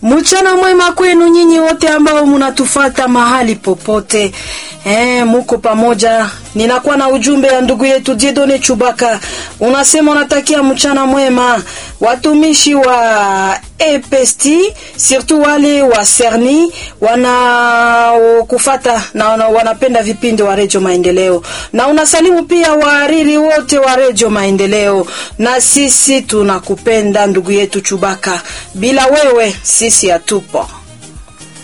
Mchana mwema kwenu nyinyi wote ambao munatufata mahali popote. Eh, muko pamoja. Ninakuwa na ujumbe ya ndugu yetu Diedone Chubaka. Unasema unatakia mchana mwema watumishi wa EPST, surtout wale wa Serni wanaokufata na wana, wanapenda vipindi wa Radio Maendeleo. Na unasalimu pia wahariri wote wa Radio Maendeleo. Na sisi tunakupenda ndugu yetu Chubaka. Bila wewe sisi hatupo.